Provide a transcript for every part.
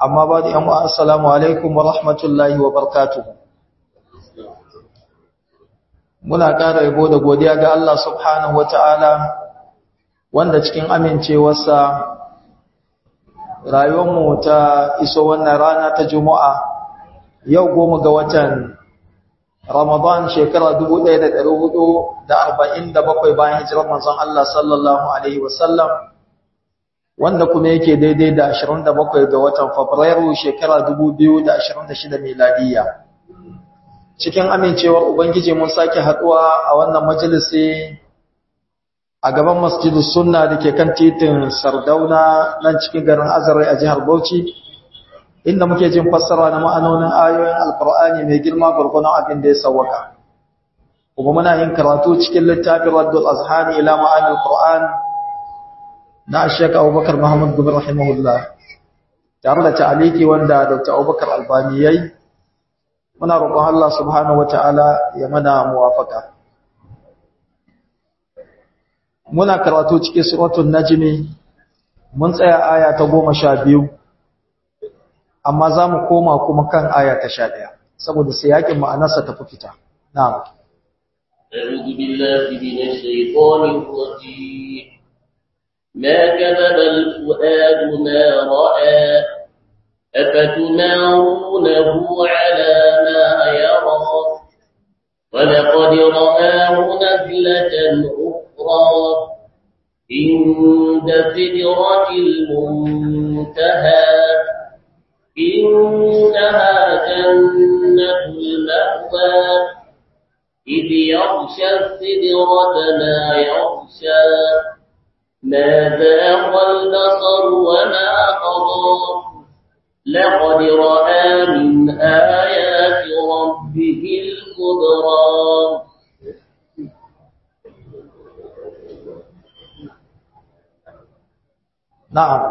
amma ba da yan wa assalamu alaikum wa rahmatullahi wa barakatuh muna ƙara yabo da godiya ga Allah subhanahu wa ta'ala wanda cikin amincewarsa rayuwarmu ta iso wannan rana ta juma'a yau goma ga watan ramadan shekara 1447 bayan hijirar manzon Allah sallallahu alaihi wasallam wanda kuma yake daidai da 27 ga watan fabrairu shekara 2026 miladiya cikin amincewar ubangiji mun sake haduwa a wannan majalisi a gaban masjidus sunna da ke kan titin sardauna nan cikin garin azarai a jihar bauchi inda muke jin fassara na ma'anonin ayoyin alkur'ani mai girma gurgunan abin da ya sawwaka kuma muna yin karatu cikin littafin raddul azhani ila ma'anil qur'an na shek abubakar muhammad gubin rahimahullah tare da ta'aliki wanda dr abubakar albani yayi muna roƙon Allah subhanahu wataala ya mana muwafaka muna karatu cikin suratul najmi mun tsaya aya ta 12 amma zamu koma kuma kan aya ta 11 saboda sai yakin ma'anarsa ta fita na'am أعوذ بالله من الشيطان الرجيم ما كذب الفؤاد ما رأى أفتمارونه على ما يرى ولقد رآه نزلة أخرى عند سدرة المنتهى إنها جنة المأوى إذ يغشى السدرة ما يغشى ما ذاق البصر وما قضى لقد رأى من آيات ربه الكبرى na'am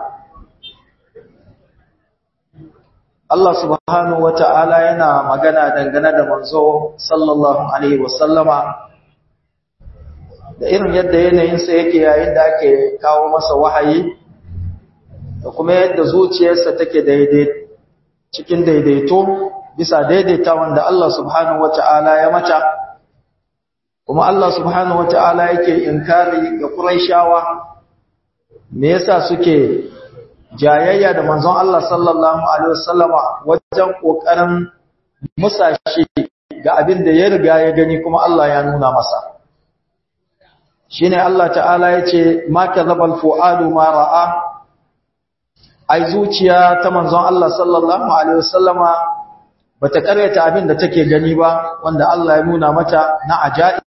Allah subhanahu wata'ala yana magana dangane da manzo sallallahu alaihi wasallama da irin yadda yanayinsa yake yayin da ake kawo masa wahayi da kuma yadda zuciyarsa take daidai cikin daidaito bisa daidaita wanda Allah subhanahu wata'ala ya mata kuma Allah subhanahu wata'ala yake inkari ga Qurayshawa me yasa suke jayayya da manzon Allah sallallahu alaihi wasallama wajen kokarin musashi ga abin da ya riga ya gani kuma Allah ya nuna masa shine Allah ta'ala yace ma kadzabal fuadu ma ra'a ai zuciya ta manzon Allah sallallahu alaihi wasallama bata karyata abin da take gani ba wanda Allah ya nuna mata na ajaib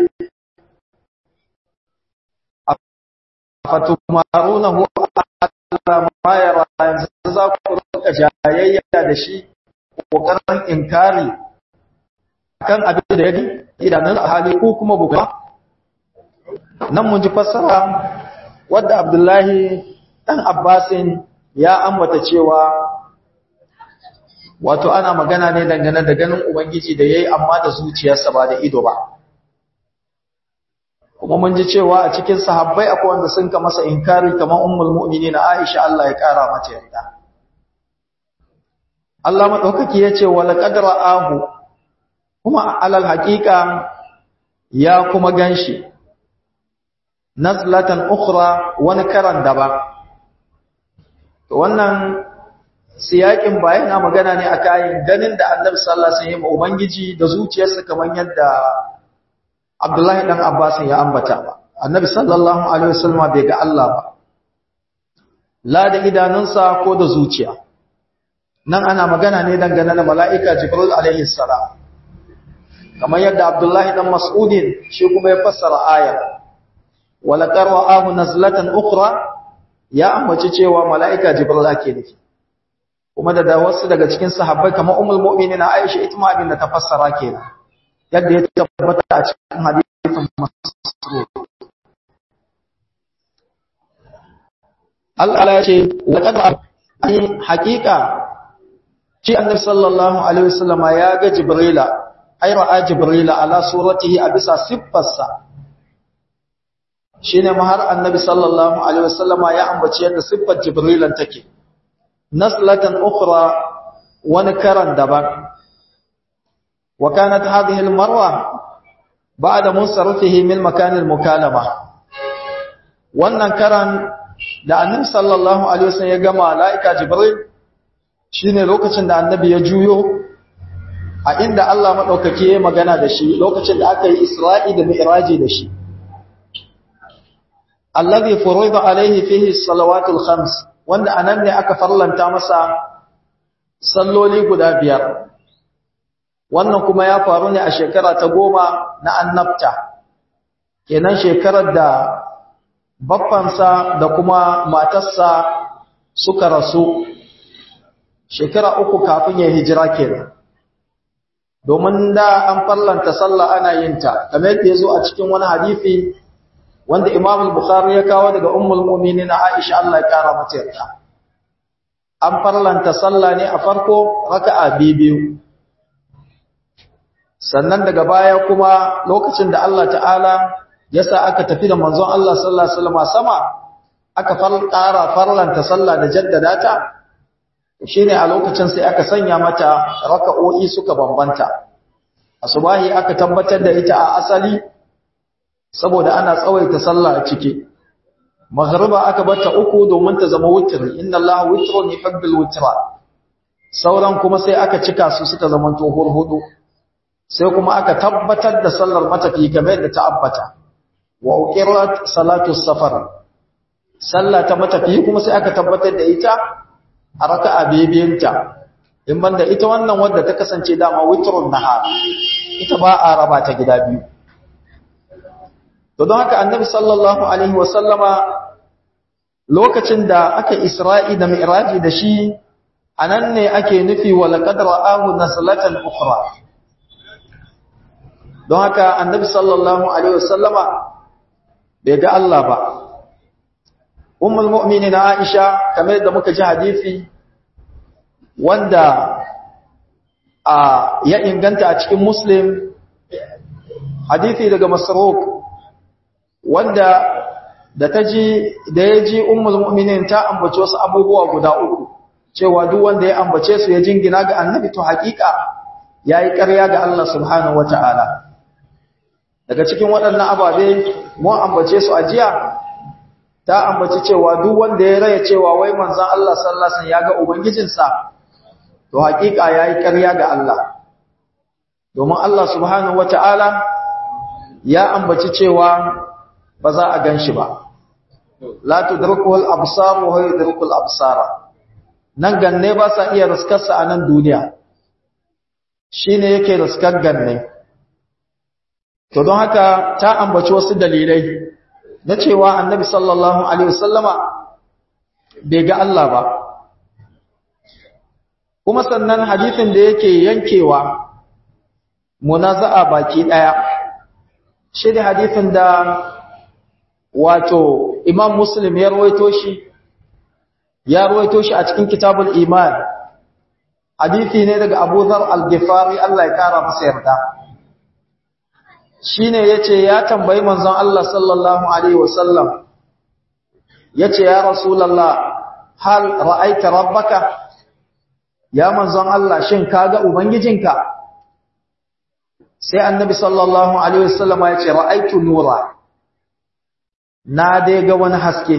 fatumarunahu ala ma yara yanzu za ku rika jayayya da shi kokarin inkari kan abin da ya gani idanun hali ko kuma buga nan mun ji fassara wadda Abdullahi dan Abbasin ya ambata cewa wato ana magana ne dangane da ganin ubangiji da yayi amma da zuciyarsa ba da ido ba kuma mun ji cewa a cikin sahabbai akwai wanda sun ka masa inkari kamar ummul mu'minin Aisha Allah ya kara mata yarda Allah madaukaki yace wala qadra ahu kuma alal haqiqa ya kuma ganshi nazlatan ukhra wani karan daban to wannan siyakin ba yana magana ne akan ganin da Annabi sallallahu alaihi wasallam ubangiji da zuciyarsa kamar yadda Abdullahi dan Abbas ya ambata ba Annabi sallallahu alaihi wasallam bai ga Allah ba la da idanunsa ko da zuciya nan ana magana ne dangane da mala'ika Jibril alaihi salam kamar yadda Abdullahi dan Mas'udin shi kuma ya fassara ayar wala qara'ahu nazlatan ukhra ya ambaci cewa mala'ika Jibril ake nufi kuma da wasu daga cikin sahabbai kamar ummul mu'minin Aisha ita ma abin da ta fassara kenan yadda ya tabbata a cikin hadisin Mas'ud Allah ya ce laqad ai haqiqa shi annabi sallallahu alaihi wasallama ya ga Jibrila ai ra'a Jibrila ala suratihi a bisa siffarsa shine ma har annabi sallallahu alaihi wasallama ya ambaci yadda siffar Jibrilan take naslatan ukhra wani karan daban wa kanat hadhihi almarra ba'da munsarifihi min makan almukalama wannan karan da annabi sallallahu alaihi wasallam ya ga malaika jibril shine lokacin da annabi ya juyo a inda Allah madaukake ya magana da shi lokacin da aka yi Isra'i da Mi'raji da shi alladhi furida alaihi fihi salawatul khams wanda anan ne aka farlanta masa salloli guda biyar wannan kuma ya faru ne a shekara ta goma na annabta kenan shekarar da baffansa da kuma matarsa suka rasu shekara uku kafin ya hijira kenan domin da an farlanta sallah ana yin ta kamar yadda ya zo a cikin wani hadisi wanda Imam al-Bukhari ya kawo daga Ummul Mu'minin Aisha Allah ya kara mata yarda an farlanta sallah ne a farko raka'a biyu sannan daga baya kuma lokacin da Allah ta'ala ya sa aka tafi da manzon Allah sallallahu alaihi wasallam sama aka ƙara farlanta sallah da jaddada ta shine a lokacin sai aka sanya mata raka'o'i suka bambanta asubahi aka tabbatar da ita a asali saboda ana tsawaita sallah a ciki maghriba aka bata uku domin ta zama witr inna allaha witrun yuhibbul witra sauran kuma sai aka cika su suka zama to hudu sai kuma aka tabbatar da sallar matafi kamar da ta abbata wa uqirat salatu safar sallah ta matafi kuma sai aka tabbatar da ita a raka'a bibiyinta in banda ita wannan wadda ta kasance dama witrun nahar ita ba a raba ta gida biyu to don haka annabi sallallahu alaihi wasallama lokacin da aka isra'i da mi'raji da shi anan ne ake nufi wa laqad ra'ahu naslatan ukhra don haka annabi sallallahu alaihi wasallama bai ga Allah ba ummul mu'minin Aisha kamar da muka ji hadisi wanda a ya inganta a cikin Muslim hadisi daga Masruq wanda da ta ji da ya ji ummul mu'minin ta ambace wasu abubuwa guda uku cewa duk wanda ya ambace su ya jingina ga annabi to hakika yayi ƙarya ga Allah subhanahu wataala daga cikin waɗannan ababe mun ambace su a jiya ta ambaci cewa duk wanda ya raya cewa wai manzon Allah sallallahu alaihi wasallam ya ga ubangijinsa to hakika yayi ƙarya ga Allah domin Allah subhanahu wataala ya ambaci cewa ba za a gan shi ba la tudrikul absar wa huwa yudrikul absara nan ganne ba sa iya riskarsa a nan duniya shine yake riskar ganne to don haka ta ambaci wasu dalilai na cewa annabi sallallahu alaihi wasallama bai ga Allah ba kuma sannan hadisin da yake yankewa munaza'a baki daya shi da hadisin da wato imam muslim ya rawaito shi ya rawaito shi a cikin kitabul iman hadisi ne daga abu dhar al-ghifari Allah ya kara masa yarda shine yace ya tambayi manzon Allah sallallahu alaihi wasallam yace ya rasulullah hal ra'aita rabbaka ya manzon Allah shin kaga ubangijinka sai annabi sallallahu alaihi wasallam yace ra'aitu nura na dai ga wani haske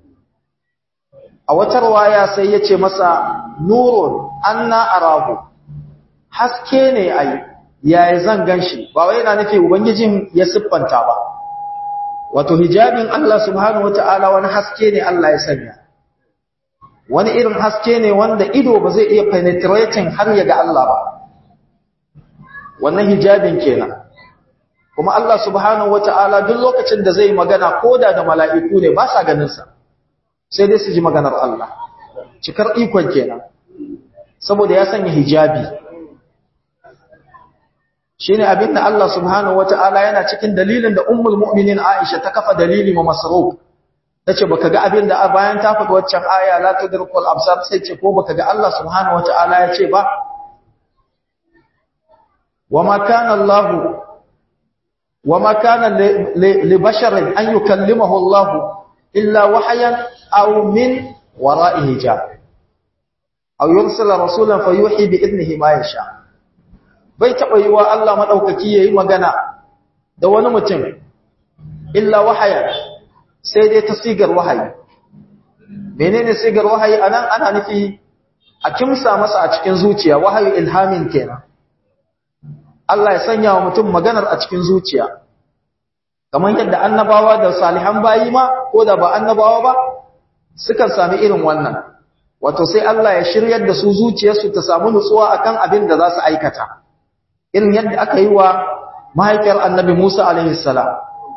a wata riwaya sai yace masa nurun anna arahu haske ne ai yaya zan ganshi ba wai yana nufi ubangijin ya siffanta ba wato hijabin Allah subhanahu wataala wani haske ne Allah ya sanya wani irin haske ne wanda ido ba zai iya penetrating har ya ga Allah ba wannan hijabin kenan kuma Allah subhanahu wataala duk lokacin da zai magana koda da mala'iku ne ba sa ganin sa sai dai su ji maganar Allah cikar ikon kenan saboda ya sanya hijabi shine abin da Allah subhanahu wataala yana cikin dalilin da ummul mu'minin Aisha ta kafa dalili ma Masruq tace baka ga abin da bayan ta faɗi waccan aya la tudrikul absar sai ce ko baka ga Allah subhanahu wataala ya ce ba wama kana Allah wama kana li basharin an yukallimahu Allah illa wahyan aw min wara'i hijab aw yursila rasulan fayuhi bi idnihi ma yasha bai taba yiwa Allah madaukaki yayi magana da wani mutum illa wahaya sai dai ta sigar wahayi menene sigar wahayi anan ana nufi a kimsa masa a cikin zuciya wahayi ilhamin kenan Allah ya sanya wa mutum maganar a cikin zuciya kamar yadda annabawa da salihan bayi ma ko da ba annabawa ba sukan sami irin wannan wato sai Allah ya shiryar da su zuciyarsu ta samu nutsuwa akan abin da za su aikata irin yadda aka yi wa mahaifiyar annabi Musa alaihi salam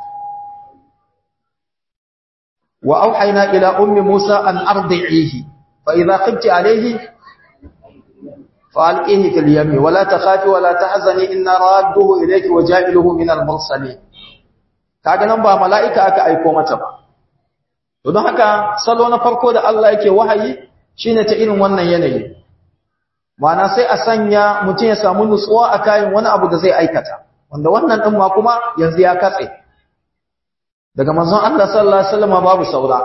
wa auhayna ila ummi Musa an ardi'ihi fa idha khifti alayhi فألقيه في اليم ولا تخافي ولا تحزني إنا رادوه إليك وجائله من المرسلين kaga nan ba mala'ika aka aiko mata ba to don haka salo na farko da Allah yake wahayi shine ta irin wannan yanayi ma'ana sai a sanya mutum ya samu nutsuwa a kayan wani abu da zai aikata wanda wannan din ma kuma yanzu ya katse daga manzon Allah sallallahu alaihi wasallam babu saura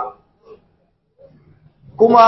kuma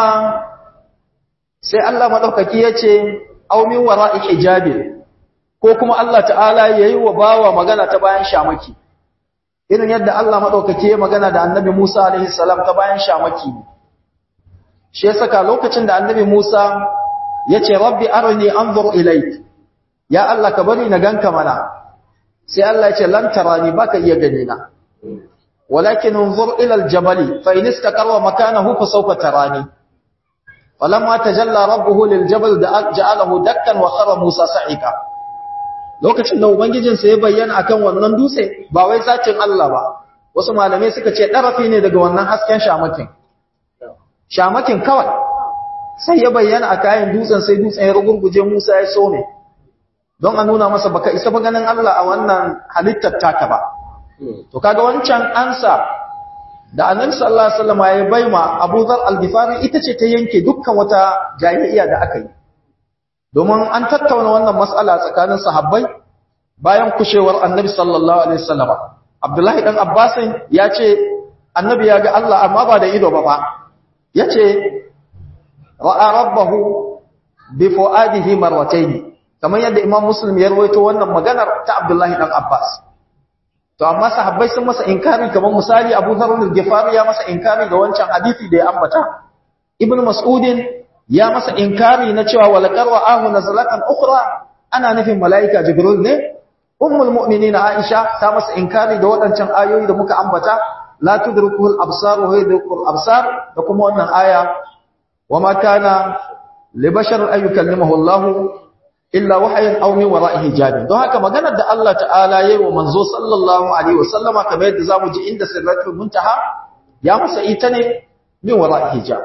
sai Allah madaukaki yace aw min wara'i hijabi ko kuma Allah ta'ala yayi wa bawa magana ta bayan shamaki irin yadda Allah madaukake ya magana da Annabi Musa alaihi salam ta bayan shamaki shi ya saka lokacin da Annabi Musa yace rabbi arni anzur ilayk ya Allah ka bari na ganka mana sai Allah yace lan tarani baka iya gani na walakin unzur ila aljabali fa in istaqarra makanahu fa sawfa tarani falamma tajalla rabbuhu liljabal ja'alahu dakkan wa khara Musa sa'ika lokacin da ubangijinsa ya bayyana akan wannan dutse ba wai zatin Allah ba wasu malamai suka ce darafi ne daga wannan hasken shamakin shamakin kawai sai ya bayyana a kayan dutsen sai dutsen ya rugurguje Musa ya so ne don a nuna masa baka isa ba ganin Allah a wannan halittar taka ba to kaga wancan ansa da annabi sallallahu alaihi wasallam ya baima Abu Dharr al-Ghifari ita ce ta yanke dukkan wata jayayya da aka yi domin an tattauna wannan mas'ala tsakanin sahabbai bayan kushewar annabi sallallahu alaihi wasallam Abdullahi dan Abbas ya ce annabi ya ga Allah amma ba da ido ba fa yace ra'a rabbahu bi fuadihi marratayn kamar yadda Imam Muslim ya rawaito wannan maganar ta Abdullahi dan Abbas to amma sahabbai sun masa inkari kamar misali Abu Dharr al-Ghifari ya masa inkari ga wancan hadisi da ya ambata Ibn Mas'udin ya masa inkari na cewa walaqad ra'ahu nazlatan ukhra ana nufin malaika Jibril ne ummul mu'minin Aisha ta masa inkari da waɗancan ayoyi da muka ambata la tudrikuhu al-absar wa yudrikul absar da kuma wannan aya wama kana li bashar an yukallimahu Allah illa wahyan aw min wara'i hijabin don haka maganar da Allah ta'ala yayi wa manzo sallallahu alaihi wasallama kamar yadda zamu ji inda sirratul muntaha ya masa ita ne min wara'i hijab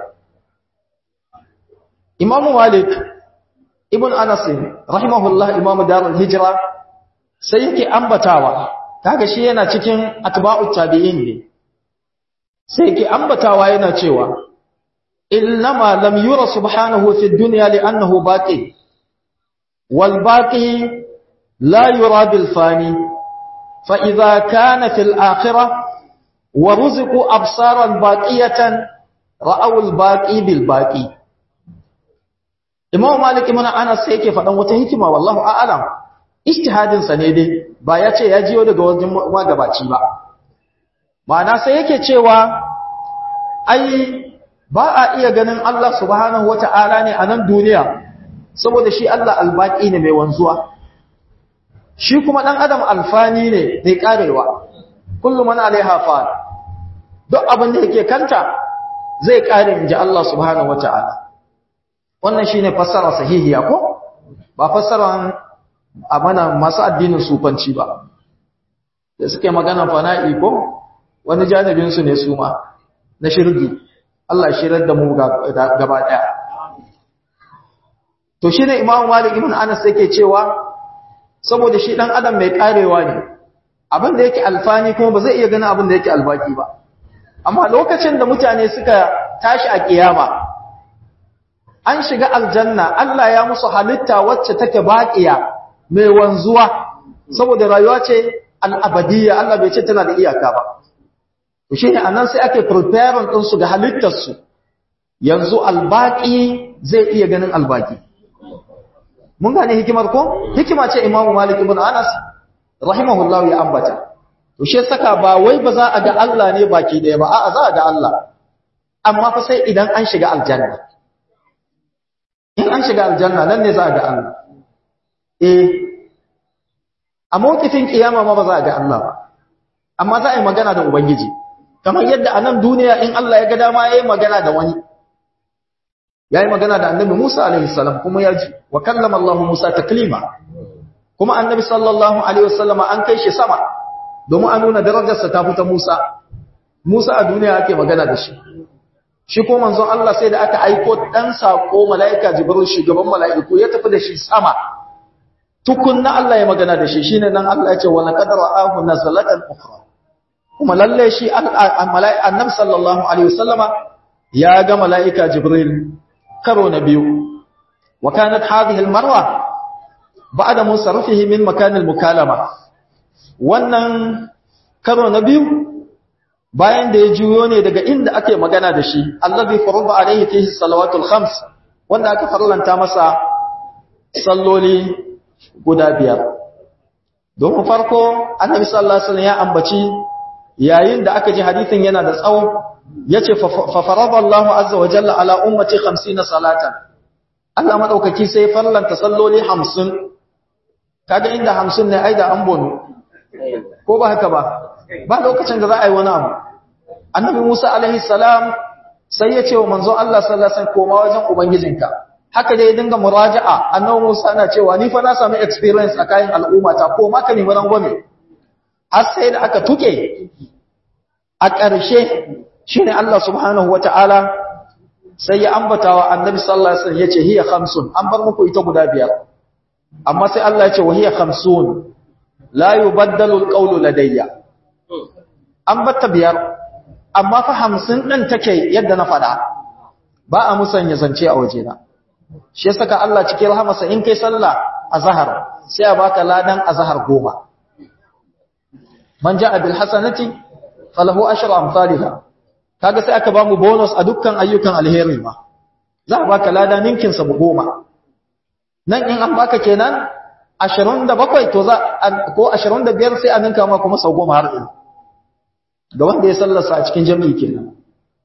Imam Malik ibn Anas rahimahullah Imam Darul Hijra sai yake ambatawa kaga shi yana cikin atba'ut tabi'in ne sai yake ambatawa yana cewa innama lam yura subhanahu fi dunya li'annahu baqi والباقي لا يرى بالفاني فإذا كان في الآخرة ورزقوا أبصارا باقية رأوا الباقي بالباقي Imam Malik ibn Anas sai yake faɗan wata hikima wallahu a'lam ijtihadin sa ne dai ba ya ce ya jiyo daga wajen magabaci ba ma'ana sai yake cewa ai ba a iya ganin Allah subhanahu wata'ala ne a nan duniya saboda shi Allah albaki ne mai wanzuwa shi kuma dan adam alfani ne mai karewa kullum man alaiha fan duk abin da yake kanta zai kare inji Allah subhanahu wataala wannan shine fassara sahihiya ko ba fassaran amana masu addinin sufanci ba da suke magana fana'i ko wani janibin su ne su ma na shirgi Allah shirar da mu gaba daya to shi ne imamu malik ibn anas yake cewa saboda shi dan adam mai karewa ne abin da yake alfani kuma ba zai iya ganin abin da yake albaki ba amma lokacin da mutane suka tashi a kiyama an shiga aljanna Allah ya musu halitta wacce take baqiya mai wanzuwa saboda rayuwa ce al'abadiyya Allah bai ce tana da iyaka ba to shine anan sai ake preparing din su ga halittar su yanzu albaki zai iya ganin albaki mun gane hikimar ko hikima ce imamu malik ibn anas rahimahullahu ya ambata to shi saka ba wai ba za a ga Allah ne baki daya ba a'a za a ga Allah amma fa sai idan an shiga aljanna in an shiga aljanna nan ne za a ga Allah eh a mawkifin kiyama ma ba za a ga Allah ba amma za a yi magana da ubangiji kamar yadda a nan duniya in Allah ya ga dama ya yi magana da wani ya yi magana da annabi Musa alaihi salam kuma ya ji wa kallama Allah Musa taklima kuma annabi sallallahu alaihi wasallam an kai shi sama domin an nuna darajarsa ta fita Musa Musa a duniya ake magana da shi shi ko manzon Allah sai da aka aiko dan sako malaika Jibril shugaban malaiku ya tafi da shi sama tukunna Allah ya magana da shi shine nan Allah ya ce wala qad ra'ahu nazalatan ukhra kuma lalle shi annabi sallallahu alaihi wasallama ya ga malaika Jibril karo na biyu wa kanat hadhihi almarwa ba'da musarrafihi min makan almukalama wannan karo na biyu bayan da ya juyo ne daga inda ake magana da shi allazi farada alaihi fihi salawatul khams wanda aka farlanta masa salloli guda biyar domin farko annabi sallallahu alaihi wasallam ya ambaci yayin da aka ji hadisin yana da tsawo yace fa farada Allahu azza wa jalla ala ummati 50 salatan Allah madaukaki sai farlanta salloli 50 kaga inda 50 ne ai da an bono ko ba haka ba ba lokacin da za a yi wani abu annabi Musa alaihi salam sai ya ce wa manzon Allah sallallahu alaihi wasallam koma wajen ubangijinka haka dai ya dinga muraja'a annabi Musa na cewa ni fa na samu experience a kayan al'umma ta ko ma ka nemi rangwame har sai da aka tuke a ƙarshe shine Allah subhanahu wataala sai ya ambata wa annabi sallallahu alaihi wasallam yace hiya khamsun an bar muku ita guda biyar amma sai Allah ya ce wa hiya khamsun la yubaddalu alqawlu ladayya an batta biyar amma fa hamsin ɗin take yadda na faɗa ba a musanya zance a wajena shi ya saka Allah cikin rahamarsa in kai sallah a zahar sai a baka ladan a zahar goma man ja'a bil hasanati falahu ashru amsalha kaga sai aka bamu bonus a dukkan ayyukan alheri ma za a baka lada ninkin sa goma nan in an baka kenan 27 to za ko 25 sai a ninka ma kuma sau goma har ɗin ga wanda ya sallarsa a cikin jami'i kenan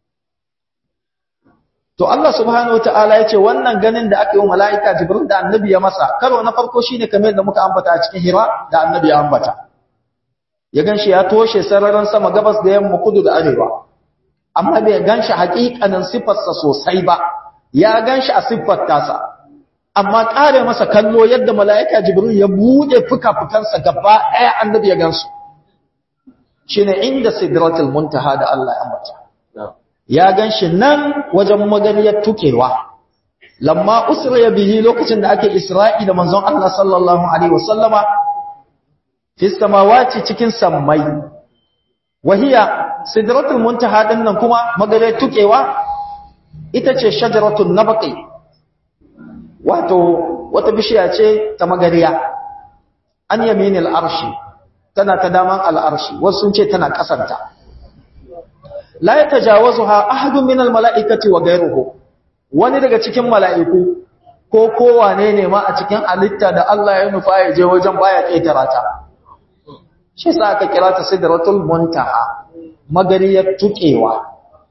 to Allah subhanahu wataala ya ce wannan ganin da aka yi wa mala'ika jibril da annabi ya masa karo na farko shine kamar da muka ambata a cikin hira da annabi ya ambata ya ganshi ya toshe sararin sama gabas da yamma kudu da arewa amma bai ganshi haƙiƙanin siffarsa sosai ba ya ganshi a siffar tasa amma ƙare masa kallo yadda mala'ika jibril ya buɗe fuka-fukansa gaba ɗaya annabi ya gansu shine inda sidratul muntaha da Allah ya ambata ya ganshi nan wajen maganiyar tukewa lamma usriya bihi lokacin da ake isra'i da manzon Allah sallallahu alaihi wasallama fi samawati cikin sammai wahiya sidratul muntaha din nan kuma maganiyar tukewa ita ce shajaratul nabqi wato wata bishiya ce ta magariya an yaminil arshi tana ta daman al'arshi wasu sun ce tana ƙasanta. La ya tajawazu ha ahadun minal mala'ikati wa gairuhu, wani daga cikin mala'iku ko kowane ne ma a cikin alitta da Allah ya nufa ya je wajen baya ƙetara ta. Shi sa aka kira ta sidratul muntaha, magariyar tuƙewa.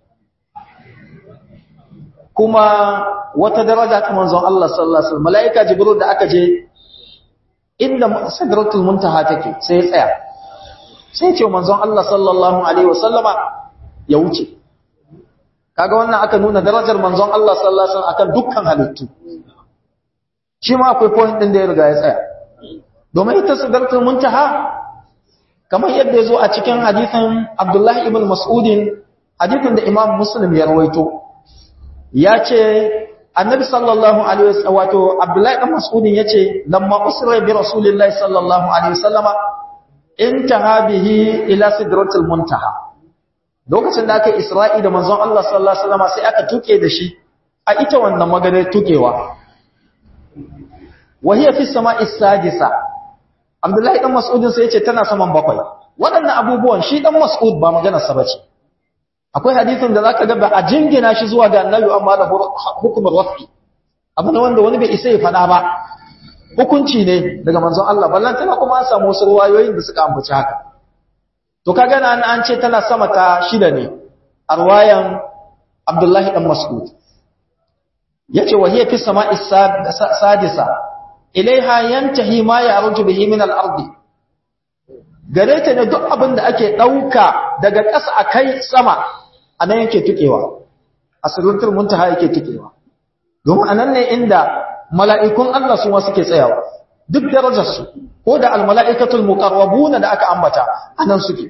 Kuma wata daraja ta manzon Allah sallallahu Alaihi wasallam, mala'ika Jibril da aka je inda sidratul muntaha take sai ya tsaya sai ce manzon Allah sallallahu alaihi wasallama ya wuce kaga wannan aka nuna darajar manzon Allah sallallahu alaihi wasallam akan dukkan halittu shi ma akwai point din da ya riga ya tsaya domin ita sidratul muntaha kamar yadda yazo a cikin hadisin Abdullah ibn Mas'udin hadisin da Imam Muslim ya rawaito ya ce annabi sallallahu alaihi wasallam wato abdullahi dan mas'udin yace lamma usra bi rasulillahi sallallahu alaihi wasallama intaha bihi ila sidratil muntaha lokacin da aka isra'i da manzon Allah sallallahu alaihi wasallama sai aka tuke da shi a ita wannan maganar tukewa wa hiya fi sama'i sadisa abdullahi dan mas'udin sai yace tana saman bakwai waɗannan abubuwan shi dan mas'ud ba maganar sa bace akwai hadisin da zaka ga ba a jingina shi zuwa ga annabi amma da hukumar wafi abu ne wanda wani bai isa ya faɗa ba hukunci ne daga manzon Allah ballan tana kuma an samu wasu ruwayoyin da suka ambaci haka to kaga nan an ce tana sama ta shida ne a ruwayan Abdullahi dan Mas'ud yace wa hiya fi sama'i sadisa ilaiha yantahi ma ya'ruju bihi min al-ardi gare ta ne duk abin da ake dauka daga ƙasa akai sama anan yake tukewa asiratul muntaha yake tukewa domin anan ne inda mala'ikun Allah su ma suke tsayawa duk darajar su ko da al-mala'ikatul muqarrabuna da aka ambata anan suke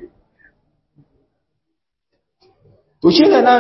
to shine nan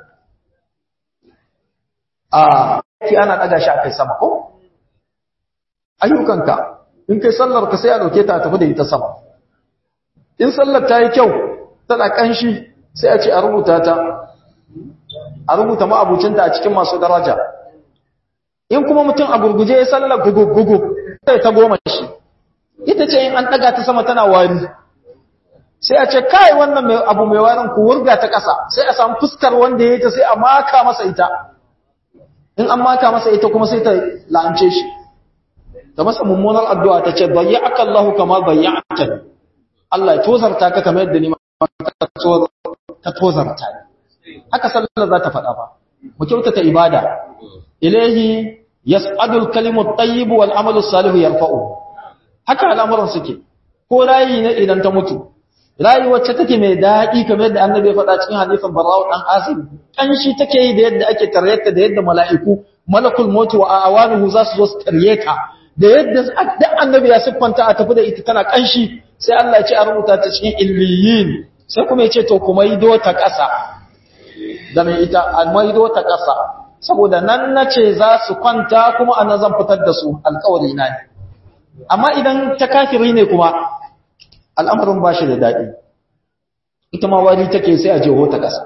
a ki ana daga shi akai sama ko ayyukanka in kai sallar ka sai a dauke ta tafi da ita sama in sallar ta yi kyau tana kanshi sai a ce a rubuta ta a rubuta ma'abucinta a cikin masu daraja in kuma mutum a gurguje ya sallar gugu-gugu sai ta goma shi ita ce in an daga ta sama tana wari sai a ce kai wannan mai abu mai warin ku wurga ta ƙasa sai a samu fuskar wanda ya yi ta sai a maka masa ita in an maka masa ita kuma sai ta la'ance shi ta masa mummunar addu'a ta ce bayyaka Allahu kama bayyaka Allah ya tozarta ka kamar yadda ni ma ka tozarta ni haka sallar za ta faɗa ba mu kyautata ibada ilahi yas'adul kalimut tayyib wal amalu salihu yarfa'u haka al'amuran suke ko rayi ne idan ta mutu rayi wacce take mai daɗi kamar yadda annabi ya faɗa cikin hadisin barra'u dan azib kanshi take yi da yadda ake taryata da yadda mala'iku malakul maut wa awanuhu za su zo su taryata da yadda da annabi ya siffanta a tafi da ita tana kanshi sai Allah ya ce a rubuta ta cikin illiyin sai kuma ya ce to kuma yi ta ƙasa da mai ita a maido ta ƙasa saboda nan na ce za su kwanta kuma anan zan fitar da su alƙawari na ne amma idan ta kafiri ne kuma al'amarin ba shi da daɗi ita ma wari take sai a jeho ta ƙasa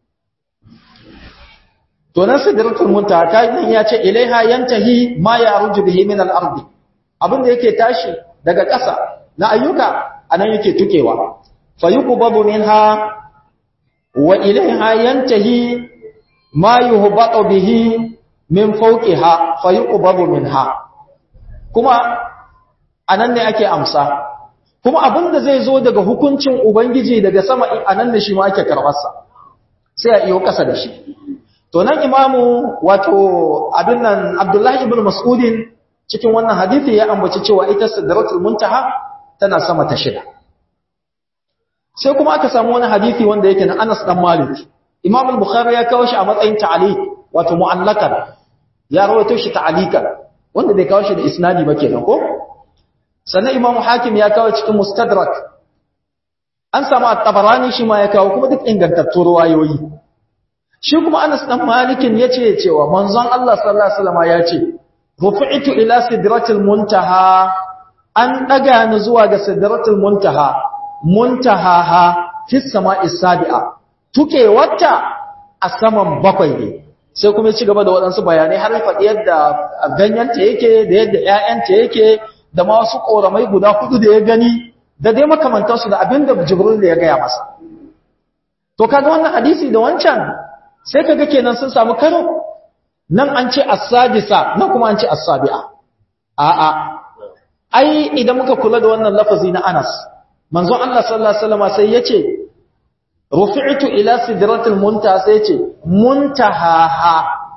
to nan sidratul muntaha kayan ya ce ilaiha yantahi ma yaruju bihi min al-ard abin da yake tashi daga ƙasa na ayyuka anan yake tukewa fayuqbabu minha wa ilaiha yantahi ma yuhbatu bihi min fawqiha fayuqbabu minha kuma anan ne ake amsa kuma abin da zai zo daga hukuncin ubangiji daga sama anan ne shi ma ake karbarsa sai a iyo ƙasa da shi to nan imamu wato abin nan abdullahi ibn mas'udin cikin wannan hadisi ya ambaci cewa ita sidratul muntaha tana sama ta shida sai kuma aka samu wani hadisi wanda yake na Anas dan Malik Imam al-Bukhari ya kawo shi a matsayin ta'liq wato mu'allakan ya rawaito shi ta'liqan wanda bai kawo shi da isnadi ba kenan ko sannan Imam Hakim ya kawo cikin Mustadrak an samu at-Tabarani shi ma ya kawo kuma duk ingantattun ruwayoyi shi kuma Anas dan Malikin yace cewa manzon Allah sallallahu alaihi wasallam ya ce rufi'tu ila sidratil muntaha an daga ni zuwa ga sidratil muntaha muntahaha fi sama'i sabi'a tuke wata a saman bakwai ne sai kuma ci gaba da waɗansu bayanai har faɗi yadda ganyenta yake da yadda ƴaƴanta yake da ma wasu ƙoramai guda hudu da ya gani da dai makamantansu da abin da Jibril ya gaya masa to kaga wannan hadisi da wancan sai kaga kenan sun samu karo nan an ce as-sadisa nan kuma an ce as-sabi'a a'a ai idan muka kula da wannan lafazi na Anas manzon Allah sallallahu alaihi wasallam sai yace rufi'tu ila sidratil muntaha sai yace muntahaha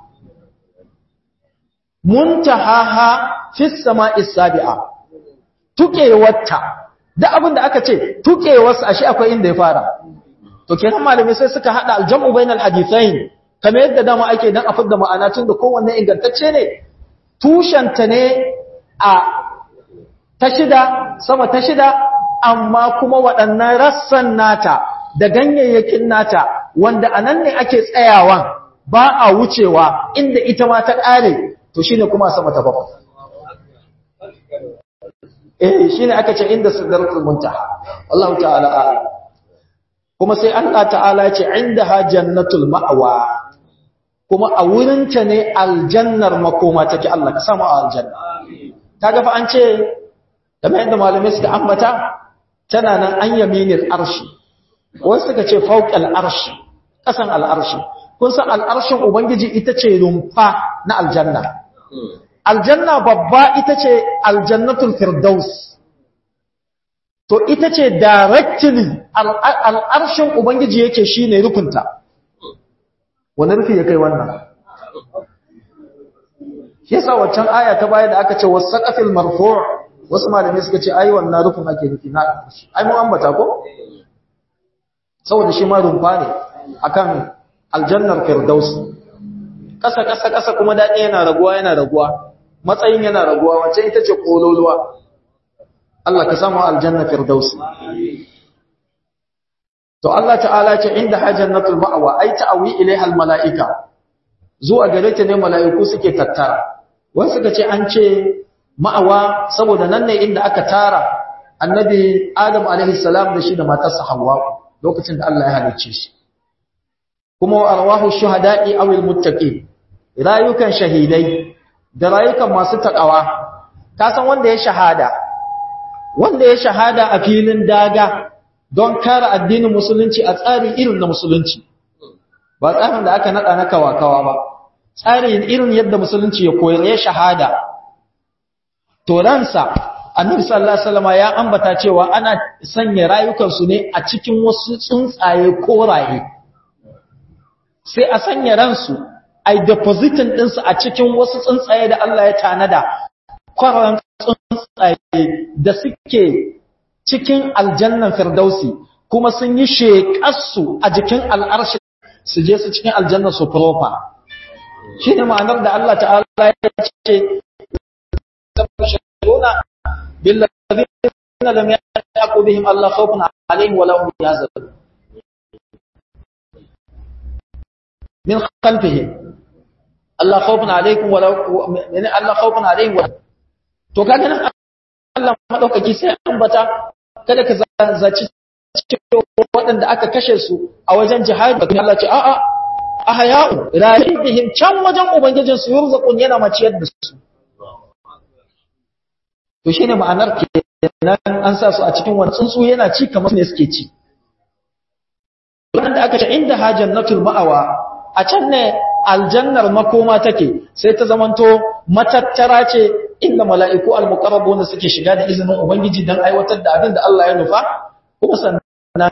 muntahaha fi sama'is sabi'a tukewarta da abin da aka ce tukewarsa ashe akwai inda ya fara to kenan malamai sai suka hada aljam'u bainal hadithain kamar yadda dama ake dan a fidda ma'ana tun da kowanne ingantacce ne tushenta ne a ta shida sama ta shida amma kuma waɗannan rassan nata da ganyayyakin nata wanda a nan ne ake tsayawan ba a wucewa inda ita ma ta ƙare to shi ne kuma sama ta bakwai eh shi ne aka ce inda sidratul muntaha Allah ta'ala a'lam kuma sai Allah ta'ala ce inda ha jannatul ma'wa kuma a wurinta ne aljannar makoma take Allah ka samu a aljanna kaga fa an ce kamar yadda malamai suka ambata tana nan an yaminil arshi wasu suka ce fauqal arshi kasan al'arshi kun san al'arshin ubangiji ita ce rumfa na aljanna aljanna babba ita ce aljannatul firdaus to ita ce directly al'arshin ubangiji yake shine rukunta wani rufi ya kai wannan shi yasa waccan aya ta baya da aka ce wasaqafil marfu' wasu malamai suka ce ai wannan rufin ake nufi na ai mun ambata ko saboda shi ma rumfa ne akan aljannar firdaus kasa kasa kasa kuma dadi yana raguwa yana raguwa matsayin yana raguwa wacce ita ce kololuwa Allah ka samu aljanna firdaus to Allah ta'ala ce inda hajjannatul ma'wa ai ta'awi ilaiha almala'ika zuwa gare ta ne mala'iku suke tattara wasu suka ce an ce ma'awa saboda nan ne inda aka tara annabi Adam alaihi salam da shi da matarsa Hawwa lokacin da Allah ya halicce shi kuma arwahu shuhada'i aw almuttaqin rayukan shahidai da rayukan masu takawa ka san wanda ya shahada wanda ya shahada a filin daga don kare addinin musulunci a tsari irin na musulunci ba tsarin da aka nada na kawakawa ba tsarin irin yadda musulunci ya koyar ya shahada to ransa annabi sallallahu alaihi wasallam ya ambata cewa ana sanya rayukansu ne a cikin wasu tsuntsaye koraye sai a sanya ransu ai depositin ɗinsu a cikin wasu tsuntsaye da Allah ya tanada kwararan tsuntsaye da suke cikin aljannan firdausi kuma sun yi sheƙarsu a jikin al'arshi su je su cikin aljannan su profa shi ne ma'anar da Allah ta'ala ya ce tabashiruna billazina lam yaqu bihim Allah khawfun alaihim wa lahum yahzanun min khalfihim Allah khawfun alaikum wa min Allah khawfun alaihim wa to kaga nan Allah madaukaki sai ambata kada ka zaci waɗanda aka kashe su a wajen jihadi da Allah ce a'a ahya'u rahibihim can wajen ubangijin su yurzaqun yana maciyar da su to shine ma'anar kenan an sa su a cikin wani tsuntsu yana ci kamar ne suke ci wanda aka ce inda hajjannatul ma'awa a can ne aljannar makoma take sai ta zamanto matattara ce inda mala'iku al-muqarrabun suke shiga da izinin ubangiji dan aiwatar da abin da Allah ya nufa kuma sannan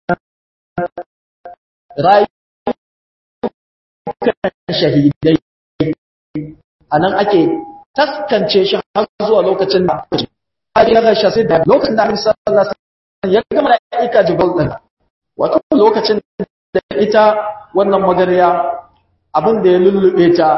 rayukan shahidai anan ake taskance shi har zuwa lokacin da ya ga shi da lokacin da Annabi sallallahu alaihi wasallam ya ga mala'ika Jibril din wato lokacin da ita wannan magariya abin da ya lullube ta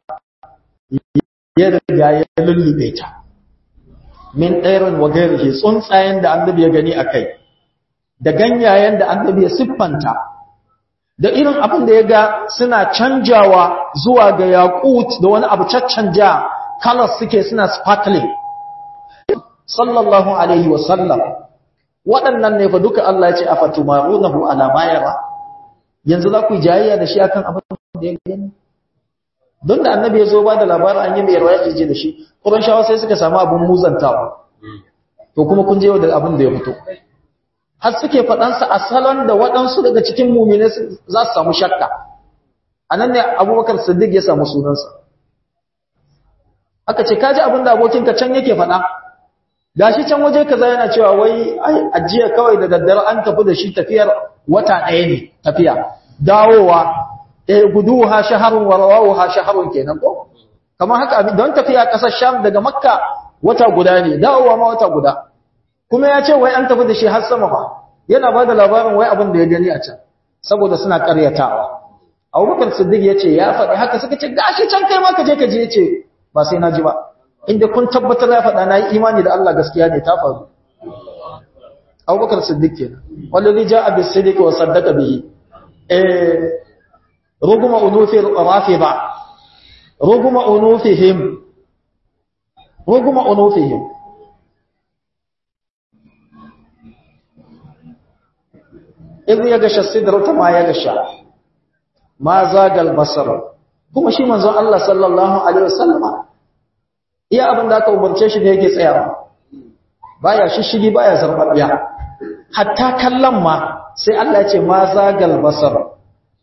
ya riga ya lullube ta min ɗairin wa gairihi tsuntsayen da annabi ya gani a kai da ganyayen da annabi ya siffanta da irin abin da ya ga suna canjawa zuwa ga yaƙut da wani abu caccanja colors suke suna sparkling sallallahu alaihi wa sallam waɗannan ne fa duka Allah ya ce a fatumarunahu ala ma yara yanzu za ku yi jayayya da shi akan abin da ya gani don da annabi ya zo ba da labarin an yi mai rawaya je da shi shawa sai suka samu abin muzantawa to kuma kun je da abin da ya fito har suke faɗansa a salon da waɗansu daga cikin mumine za su samu shakka a nan ne abubakar siddiq ya samu sunansa aka ce kaji abin da abokinka can yake faɗa gashi can waje kaza yana cewa wai ajiya kawai da daddare an tafi da shi tafiyar wata ɗaya ne tafiya dawowa eh guduha shaharun wa rawaha shaharun kenan ko kamar haka don tafiya kasar Sham daga Makka wata guda ne dawowa ma wata guda kuma ya ce wai an tafi da shi har sama fa yana ba da labarin wai abin da ya gani a can saboda suna karyatawa Abubakar Siddiq ya ce ya faɗi haka suka ce gashi can kai ma ka je ka je ya ce ba sai na ji ba inda kun tabbatar ya faɗa na yi imani da Allah gaskiya ne ta faru Abubakar Siddiq kenan wallazi ja'a bis-siddiq wa saddaqa bihi eh رغم أنوف الرافضة رغم أنوفهم رغم أنوفهم إذ يغشى السدرة ما يغشى ما زاغ البصر kuma shi manzon Allah sallallahu alaihi wasallama iya abin da aka umarce shi da yake tsayawa baya shishigi baya zarbabiya hatta kallon ma sai Allah ya ce ma zagal basar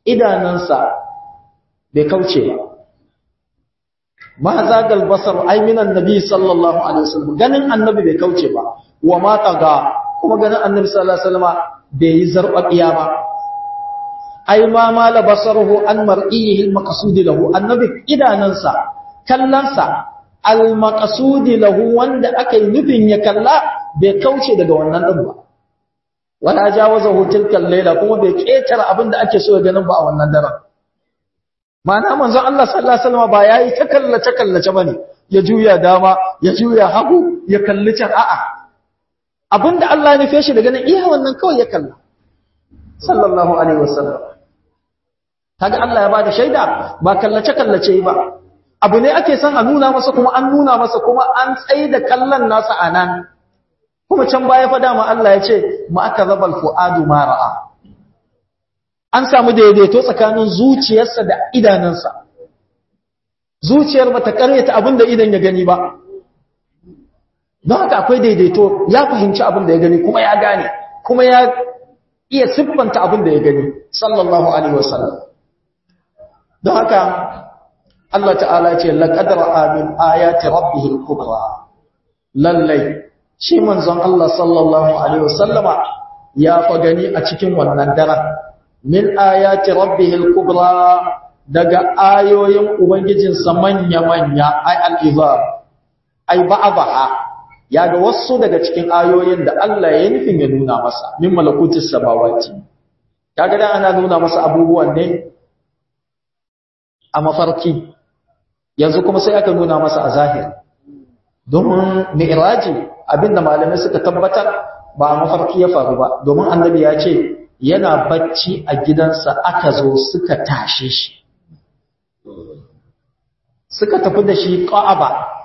idanansa bai kauce ba ma zagal basar ai minan nabi sallallahu alaihi wasallam ganin annabi bai kauce ba wa ma taga kuma ganin annabi sallallahu alaihi wasallam bai yi zarbabiya ba ai ma mala basaruhu an mar'ihi al-maqsud lahu annabi idanansa kallansa al-maqsud lahu wanda aka yi nufin ya kalla bai kauce daga wannan din ba wala jawazahu tilka al-layla kuma bai ketara abinda ake so ya ganin ba a wannan daren Ma'ana manzon Allah sallallahu alaihi wasallam ba yayi ta kallace kallace bane ya juya dama ya juya hagu ya kalli can a'a abinda Allah ya nufe shi daga nan iya wannan kawai ya kalla sallallahu alaihi wasallam kaga Allah ya bada shaida ba kallace kallace ba abu ne ake son a nuna masa kuma an nuna masa kuma an tsaida kallon nasa anan kuma can baya fa dama Allah ya ce ma akazabal fuadu ma ra'a an samu daidaito tsakanin zuciyarsa da idanunsa zuciyar bata karyata abin da idan ya gani ba don haka akwai daidaito ya fahimci abin da ya gani kuma ya gane kuma ya iya siffanta abin da ya gani sallallahu alaihi wasallam don haka Allah ta'ala ce laqad ra'a min ayati rabbih al-kubra lallai shi manzon Allah sallallahu alaihi wasallama ya fa gani a cikin wannan daren min ayati rabbihil kubra daga ayoyin ubangijinsa manya-manya ay al-izar ay ba'daha ya ga wasu daga cikin ayoyin da Allah ya nufin ya nuna masa min malakutis samawati kaga dan ana nuna masa abubuwan ne a mafarki yanzu kuma sai aka nuna masa a zahiri domin mi'raji abinda malamai suka tabbatar ba a mafarki ya faru ba domin annabi ya ce yana bacci a gidansa aka zo suka tashe shi suka tafi da shi ƙa'aba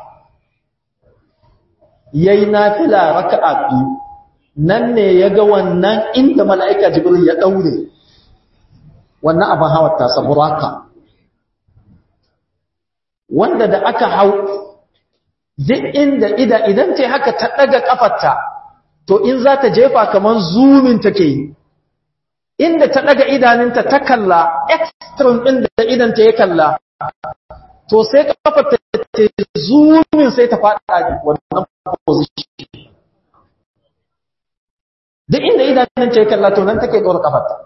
yayi nafila raka'a biyu nan ne ya ga wannan inda mala'ika jibril ya daure wannan abin hawar tasa buraka wanda da aka hau duk inda ida idan ce haka ta daga kafarta to in za ta jefa kaman zumin take yi inda ta daga idaninta ta kalla extreme din da idanta ya kalla to sai kafarta ta zumin sai ta fada wannan position duk inda idaninta ya kalla to nan take dora kafarta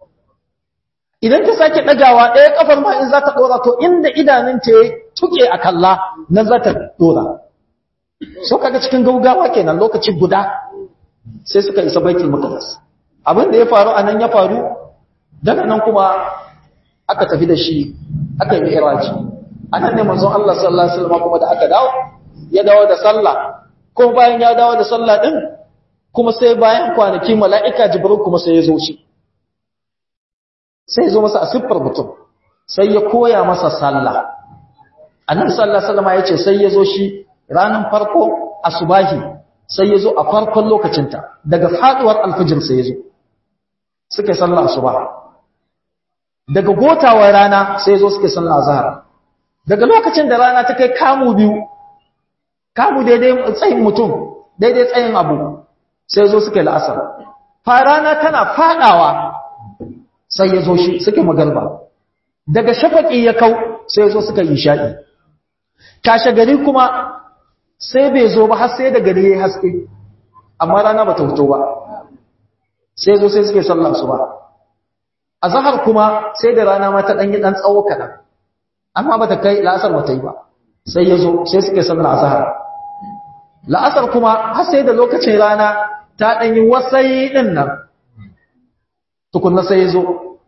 idan ta sake dagawa ɗaya kafar ma in za ta dora to inda idaninta ya tuke a kalla nan za ta dora so kaga cikin gaugawa kenan lokaci guda sai suka isa baitul maqdis abin da ya faru anan ya faru daga nan kuma aka tafi da shi aka yi iraji anan ne manzon Allah sallallahu alaihi wasallam kuma da aka dawo ya dawo da sallah ko bayan ya dawo da sallah din kuma sai bayan kwanaki mala'ika jibril kuma sai ya zo shi sai ya zo masa a siffar mutum sai ya koya masa sallah annabi sallallahu alaihi wasallam ya ce sai ya zo shi ranan farko asubahi sai ya zo a farkon lokacinta daga faduwar alfijir sai ya zo suke sallar asuba daga gotawar rana sai ya zo suke sallar azhar daga lokacin da rana ta kai kamu biyu kamu daidai tsayin mutum daidai tsayin abu sai ya zo suke la'asar fa rana tana fadawa sai ya zo shi suke magarba daga shafaki ya kau sai ya zo suka yi sha'i kashe gari kuma sai bai zo ba har sai da gari ya haske amma rana ba ta fito ba sai zo sai suke sallar su ba a zahar kuma sai da rana ma ta ɗanyi ɗan tsawo kaɗan amma ba ta kai la'asar ba ta yi ba sai ya zo sai suke sallar a zahar la'asar kuma har sai da lokacin rana ta ɗanyi wasai ɗin nan tukunna sai ya zo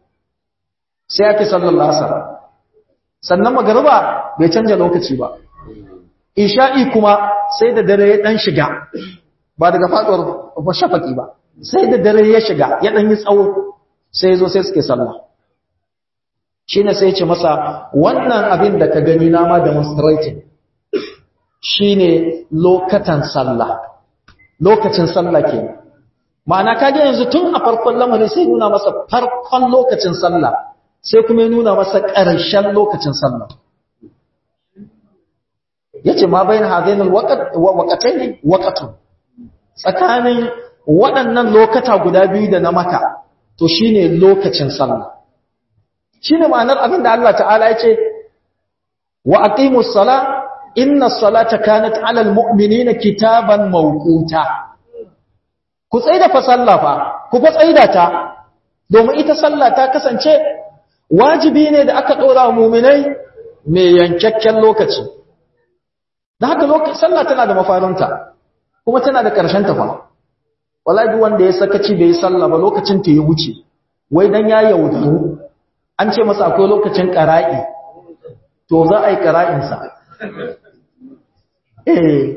sai ake sallar la'asar sannan magariba bai canja lokaci ba isha'i kuma sai da dare ya dan shiga ba daga faduwar shafaki ba sai da dare ya shiga ya dan yi tsawo sai ya zo sai suke sallah shine sai ya ce masa wannan abin da ka gani na ma demonstrating shine lokatan sallah lokacin sallah kenan ma'ana kage yanzu tun a farkon lamarin sai nuna masa farkon lokacin sallah sai kuma ya nuna masa ƙarshen lokacin sallah yace ma bayin hadainul waqt wa waqatayn waqatun tsakanin waɗannan lokata guda biyu da na maka to shine lokacin sallah shine ma'anar abin da Allah ta'ala ya ce wa aqimus sala inna salata kanat 'alal mu'minina kitaban mawquta ku tsaida fa sallah fa ku fa tsaida ta domin ita sallah ta kasance wajibi ne da aka dora wa mu'minai mai yankakken lokaci da haka lokaci sallah tana da mafarinta kuma tana da ƙarshen ta fa wallahi duk wanda ya sakaci bai yi sallah ba lokacin ta ya wuce wai dan ya yaudaru an ce masa akwai lokacin qara'i to za a yi qara'in sa eh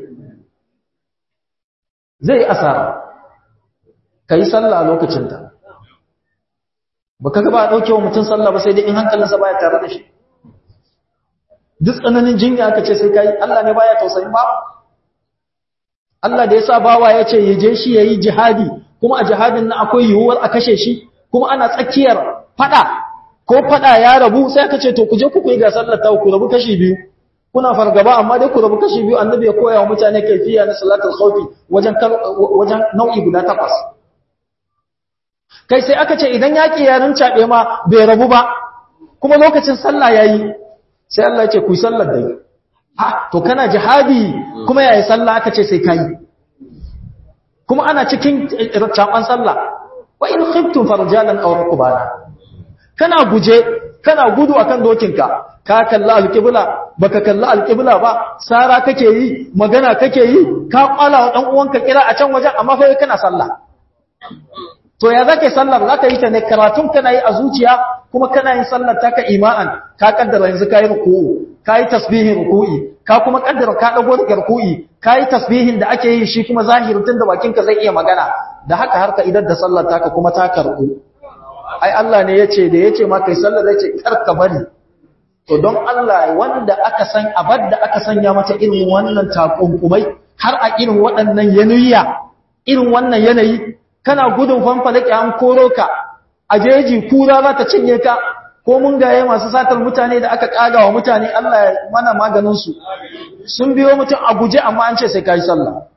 zai asara kai sallah lokacin ta baka ga ba a dauke wa mutum sallah ba sai dai in hankalinsa baya tare da shi duk tsananin jinya aka ce sai kai Allah ne baya tausayin ba Allah da yasa bawa ya ce yaje shi yayi jihadi kuma a jihadin nan akwai yiwuwar a kashe shi kuma ana tsakiyar fada ko fada ya rabu sai aka ce to ku je ku yi ga sallar ta ku rabu kashi biyu kuna fargaba amma dai ku rabu kashi biyu annabi ya koya wa mutane kaifiya na salatul khawfi wajen wajen nau'i guda takwas kai sai aka ce idan yaki ya rincaɓe ma bai rabu ba kuma lokacin sallah yayi sai Allah ya ce ku yi sallar da ha to kana jihadi kuma yayi sallah aka ce sai kai kuma ana cikin caban sallah wa in khiftum farjalan aw rukbana kana guje kana gudu akan dokinka ka kalla alqibla baka kalla alqibla ba sara kake yi magana kake yi ka kwala wa dan uwanka kira a can wajen amma fa kana sallah to ya zaka yi sallar zaka yi ta ne karatun kana yi a zuciya kuma kana yin sallar taka ima'an ka kaddara yanzu kai ruku'u kai tasbihin ruku'i ka kuma kaddara ka dago daga ruku'i kai tasbihin da ake yi shi kuma zahirin tunda bakinka zai iya magana da haka har ka idan da sallar taka kuma ta karbu ai Allah ne yace da yace ma kai sallar yace kar ka bari to don Allah wanda aka san abad da aka sanya mata irin wannan takunkumai har a irin waɗannan yanayya irin wannan yanayi kana gudun fanfalake an koro ka a jeji kura za ta cinye ka ko mun gaye masu satar mutane da aka kaga wa mutane Allah ya mana maganinsu sun biyo mutum a guje amma an ce sai ka yi sallah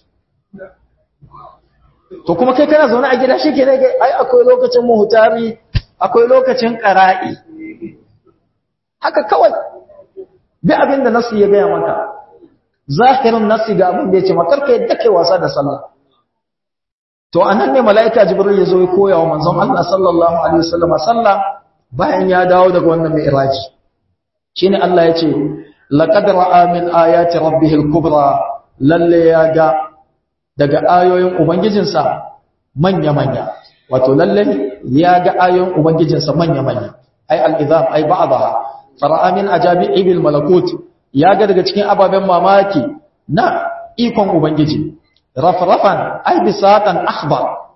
to kuma kai kana zaune a gida shi ke nage ai akwai lokacin muhutari akwai lokacin ƙara'i haka kawai bi abin da nasu ya gaya maka zahirin nasu ga abin da ya ce makarka yadda kai wasa da sallah To anan ne mala'ika Jibril ya zo ya koya wa manzon Allah sallallahu alaihi wasallam sallah bayan ya dawo daga wannan mi'raji. Shine Allah ya ce laqad ra'a min ayati rabbih al-kubra lalle ya ga daga ayoyin ubangijinsa manya manya. Wato lalle ya ga ayoyin ubangijinsa manya manya. Ai al-izam ai ba'daha fara'a min ajabi'il malakut ya ga daga cikin ababen mamaki na ikon ubangiji. rafrafan ai bisatan akhbar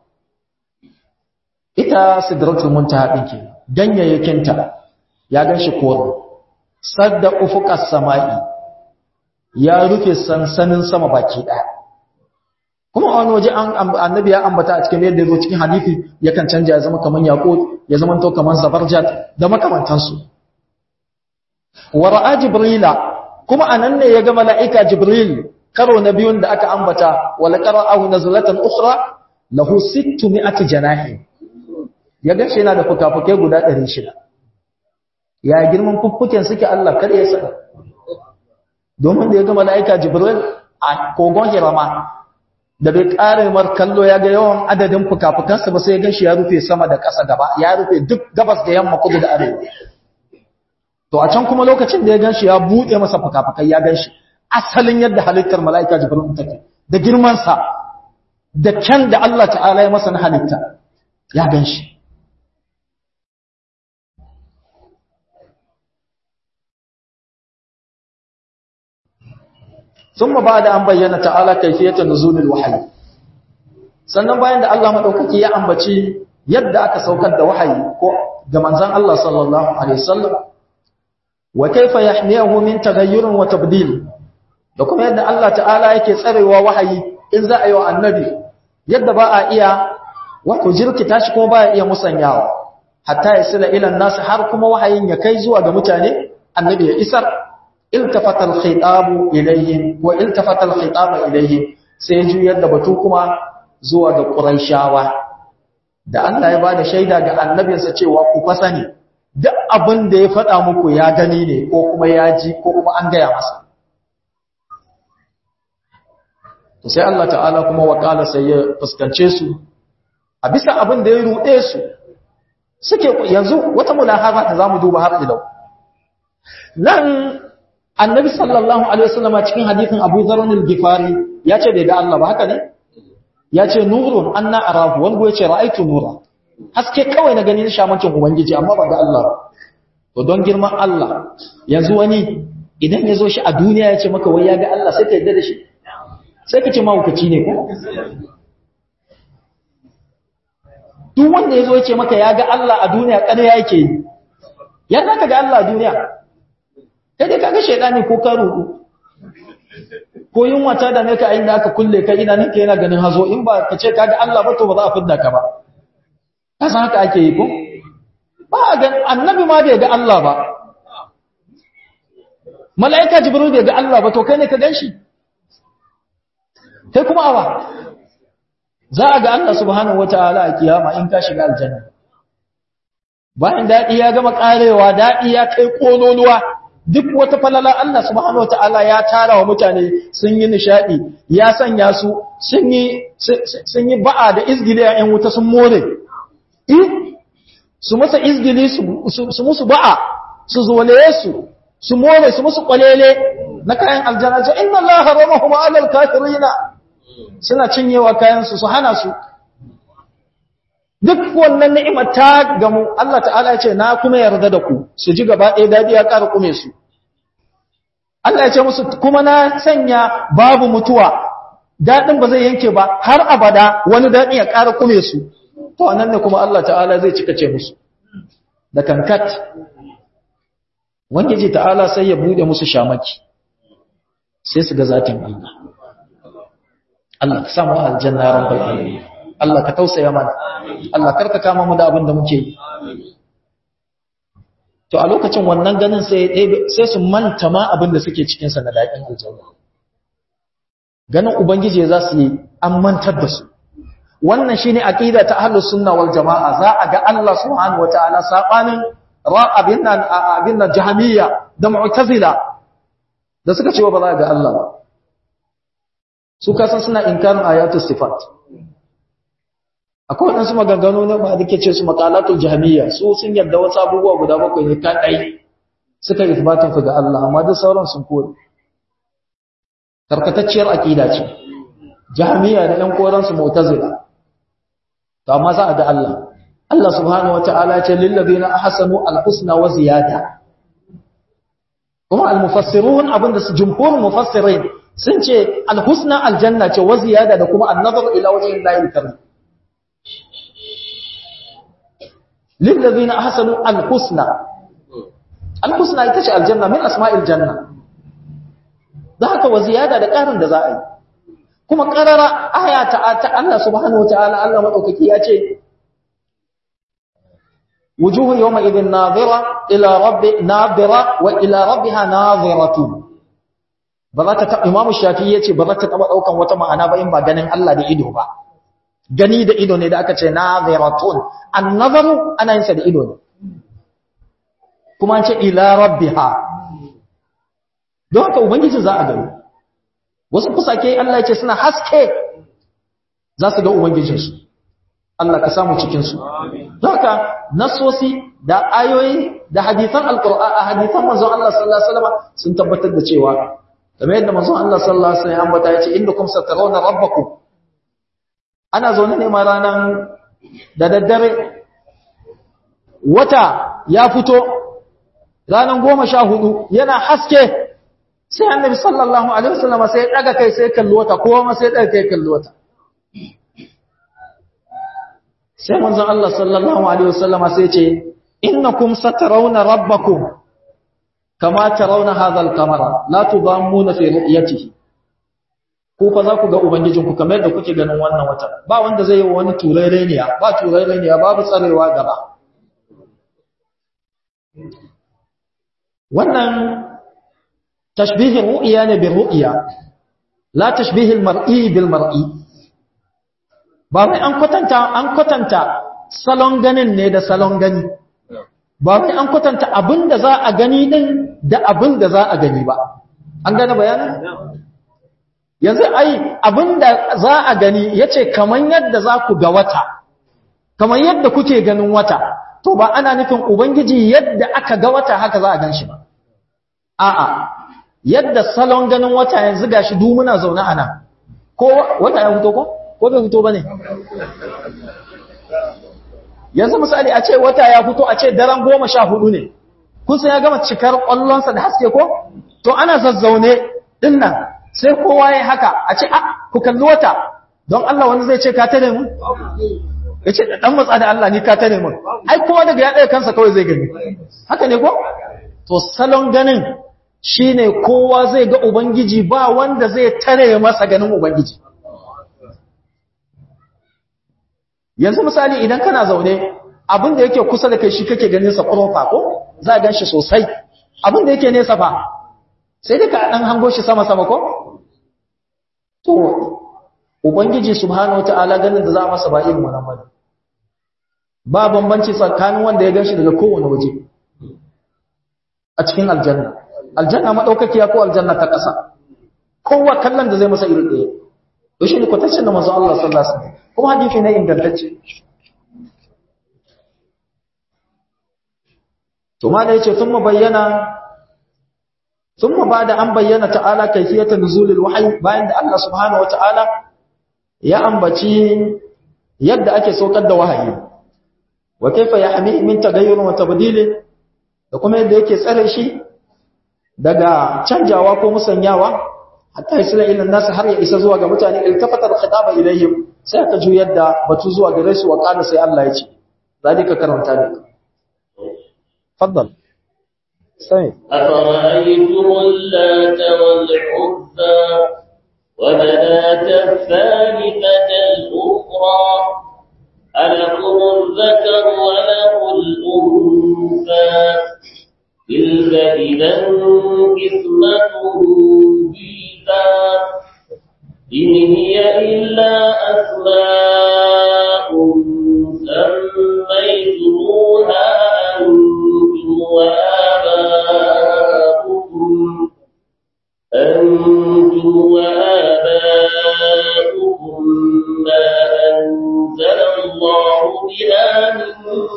ita sidratul muntaha din ke ganyayyakinta ya ganshi koro sadda ufuqas samai ya rufe sansanin sama baki daya kuma wani waje an annabi ya ambata a cikin yadda zo cikin hadisi yakan canja ya zama kaman yaqut ya zama to kaman zabarjat da makamantansu wa ra'a jibrila kuma anan ne ya ga mala'ika jibril karo na biyun da aka ambata wala qara'ahu nazlatan ukhra lahu 600 janahi ya gashi yana da fukafukai guda 600 ya girman fuffuken suke Allah kar ya saka domin da ya ga malaika jibril a kogon hirama da bai kare mar kallo ya ga yawan adadin fukafukansa ba sai ya gashi ya rufe sama da ƙasa gaba ya rufe duk gabas da yamma kudu da arewa to a can kuma lokacin da ya ganshi ya bude masa fukafukai ya ganshi asalin yadda halittar mala'ika jibril take da girmansa da kyan da Allah ta'ala ya masa na halitta ya gan shi ثم بعد an bayyana ta'ala kayfiyatan nuzulil wahyi sannan bayan da Allah madaukaki ya ambaci yadda aka saukar da wahayi ko ga manzon Allah sallallahu alaihi wasallam wa kayfa yahmiyahu min taghayyurin wa tabdil da kuma yadda Allah ta'ala yake tsarewa wahayi in za a yi wa annabi yadda ba a iya wato jirkita shi kuma ba a iya musanyawa hatta ya sila ilan nasu har kuma wahayin ya kai zuwa ga mutane annabi ya isar iltafata al-khitabu ilayhim wa iltafata al-khitabu ilayhim sai juyar da batu kuma zuwa ga quraishawa da Allah ya bada shaida ga annabinsa cewa ku fasani duk abin da ya faɗa muku ya gani ne ko kuma ya ji ko kuma an gaya masa to sai Allah ta'ala kuma wakala sai ya fuskance su a bisa abin da ya ruɗe su suke yanzu wata mulahara da zamu duba har ilau nan annabi sallallahu alaihi wasallam cikin hadithin Abu Dharr al-Ghifari ya ce bai ga Allah ba haka ne ya ce nurun anna arahu wanda ya ce ra'aitu nura haske kawai na gani na shamancin ubangiji amma ba ga Allah ba to don girman Allah yanzu wani idan ya zo shi a duniya ya ce maka wai ya ga Allah sai ka yadda da shi sai ka ce mahaukaci ne ko duk wanda ya zo ya ce maka ya ga Allah a duniya ƙarya yake yi ya za ka ga Allah a duniya kai dai kaga shaidani ko ka rudu ko yunwa ta da ne ka inda aka kulle ka ina nake yana ganin hazo in ba ka ce kaga Allah ba to ba za a fidda ka ba ka san haka ake yi ko ba ga annabi ma bai ga Allah ba mala'ika jibril bai ga Allah ba to kai ne ka ganshi kai kuma awa za a ga Allah subhanahu wataala a kiyama in ka shiga aljanna bayan dadi ya gama karewa dadi ya kai kololuwa duk wata falala Allah subhanahu wataala ya tara wa mutane sun yi nishadi ya sanya su sun yi sun yi ba'a da izgili a wuta sun more eh su masa izgili su musu ba'a su zolaye su su more su musu kwalele na kayan aljanna ce inna Allah haramahum 'ala al-kafirina suna cinyewa kayan su su hana su duk wannan ni'imar ta gamu Allah ta'ala ya ce na kuma yarda da ku su ji gaba ɗaya dadi ya ƙara kume su Allah ya ce musu kuma na sanya babu mutuwa daɗin ba zai yanke ba har abada wani daɗi ya ƙara kume su to nan ne kuma Allah ta'ala zai cika ce musu da kankat wangiji ta'ala sai ya bude musu shamaki sai su ga zatin Allah Allah ka samu aljanna ya rabbal alamin Allah ka tausaya mana Allah karka kama mu da abin da muke yi to a lokacin wannan ganin sai sai su manta ma abin da suke cikin sa na daɗin aljanna ganin ubangiji za su yi an mantar da su wannan shine aqida ta ahlus sunna wal jamaa za a ga Allah subhanahu wataala sabanin ra'abin nan abin nan jahmiya da mu'tazila da suka ce ba za ga Allah ba su kasan suna inkarin ayatus sifat akwai waɗansu maganganu na ba da ke ce su makalatul jahmiya su sun yarda wasu abubuwa guda bakwai ne kan ɗai suka yi tabbatin su ga Allah amma duk sauran sun kore karkatacciyar aqida ce jahmiya da ɗan koran su mu'tazila to amma za a ga Allah Allah subhanahu wataala ya ce lil ladina ahsanu al husna wa ziyada kuma al mufassirun abinda su jumhur mufassirin sun ce al husna al janna ce wa ziyada da kuma an nazar ila wajhi Allah karim للذين أحسنوا الحسنى الحسنى ita ce aljanna min asma'il janna da haka wa ziyada da ƙarin da za a yi kuma ƙarara aya ta ta Allah subhanahu wataala Allah madaukaki ya ce wujuhu yawma idhin nadira ila rabbi nadira wa ila rabbiha nadiratu ba za ta Imam Shafi'i yace ba za ta taba daukan wata ma'ana ba in ba ganin Allah da ido ba gani da ido ne da aka ce naziratun annazaru ana yin sa da ido ne kuma an ce ila rabbiha don haka ubangiji za a gani wasu kusake Allah ya ce suna haske za su ga ubangijinsu Allah ka samu cikinsu don haka nasosi da ayoyi da hadisan alkur'an a hadisan manzon Allah sallallahu alaihi wasallam sun tabbatar da cewa kamar yadda manzon Allah sallallahu alaihi wasallam ambata ya ce innakum satarawna rabbakum ana zaune ne ma ranar da daddare wata ya fito ranar goma sha hudu yana haske sai annabi sallallahu alaihi wasallam sai daga kai sai kalli wata kowa sai daga kai kalli wata sai manzon Allah sallallahu alaihi wasallam sai ce innakum satarawna rabbakum kama tarawna hadha al-qamara la tudammuna fi ru'yatihi ko fa za ku ga ubangijinku kamar yadda kuke ganin wannan wata ba wanda zai yi wa wani turaireniya ba turaireniya babu tsarewa gaba wannan tashbihin ru'iya ne bil ru'iya la tashbihil mar'i bil mar'i ba mai an kwatanta an kwatanta salon ganin ne da salon gani ba wai an kwatanta abin da za a gani din da abin da za a gani ba an gane bayanin yanzu ai abin da za a gani yace kaman yadda za ku ga wata kaman yadda kuke ganin wata to ba ana nufin ubangiji yadda aka ga wata haka za a gan shi ba a'a yadda salon ganin wata yanzu gashi du muna zaune a nan ko wata ya fito ko ko bai fito bane yanzu misali a ce wata ya fito a ce daren goma sha hudu ne kusa ya gama cikar kwallonsa da haske ko to ana zazzaune din nan sai kowa ya haka a ce ah ku kalli wata don Allah wani zai ce ka tare mu ya ce dan matsa da Allah ni ka tare mu ai kowa daga ya ɗaya kansa kawai zai gani haka ne ko to salon ganin shine kowa zai ga ubangiji ba wanda zai tare masa ganin ubangiji yanzu misali idan kana zaune abin da yake kusa da kai shi kake ganin sa ƙofa ko za a gan shi sosai abin da yake nesa fa sai dai ka dan hango shi sama sama ko to ubangiji subhanahu wataala ganin da za a masa ba irin wannan bane ba bambanci tsakanin wanda ya gan shi daga kowane waje a cikin aljanna aljanna madaukakiya ko aljanna ta ƙasa kowa kallon da zai masa irin ɗaya to shi ne kwatancin da manzo Allah sallallahu alaihi wasallam kuma hadisi ne ingantacce to ma da yace thumma bayyana thumma bada an bayyana ta'ala kayfiyatan nuzulil wahyi bayan da Allah subhanahu wata'ala ya ambaci yadda ake saukar da wahayi wa kayfa yahmi min tagayyur wa tabdil da kuma yadda yake tsare shi daga canjawa ko musanyawa hatta isla ila nas har ya isa zuwa ga mutane iltafata al-khitaba ilayhim sai aka juyar da batu zuwa gare su wa kana sai Allah ya ce zalika karanta ne faddal sai أفرأيتم اللات والعزى ومناة الثالثة الأخرى ألكم الذكر وله الأنثى تلك إذا قسمة ضيقى إن هي إلا أسماء سميتموها أنتم وآباؤكم أنتم وآباؤكم ما أنزل الله بها من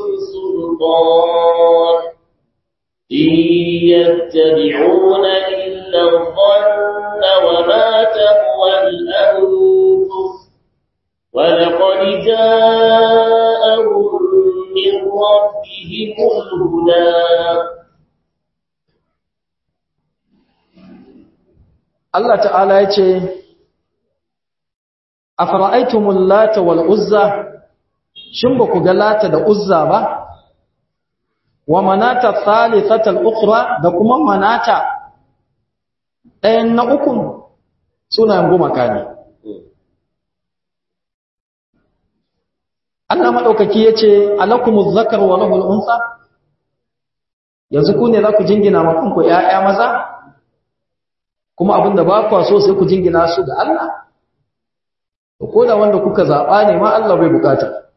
سلطان إن يتبعون إلا الظن وما تهوى الأنفس ولقد جاءهم من ربهم الهدى Allah ta'ala ya ce afara'aytumul lata wal uzza shin ba ku ga lata da uzza ba wa manata thalithatal ukhra da kuma manata ɗayan na ukun sunayen gumaka ne Allah madaukaki yace alakumuz zakar wa lahul unsa yanzu ku ne za ku jingina ma kanku ƴaƴa maza kuma abinda ba ku so sai ku jingina su ga Allah to ko da wanda kuka zaba ne ma Allah bai bukata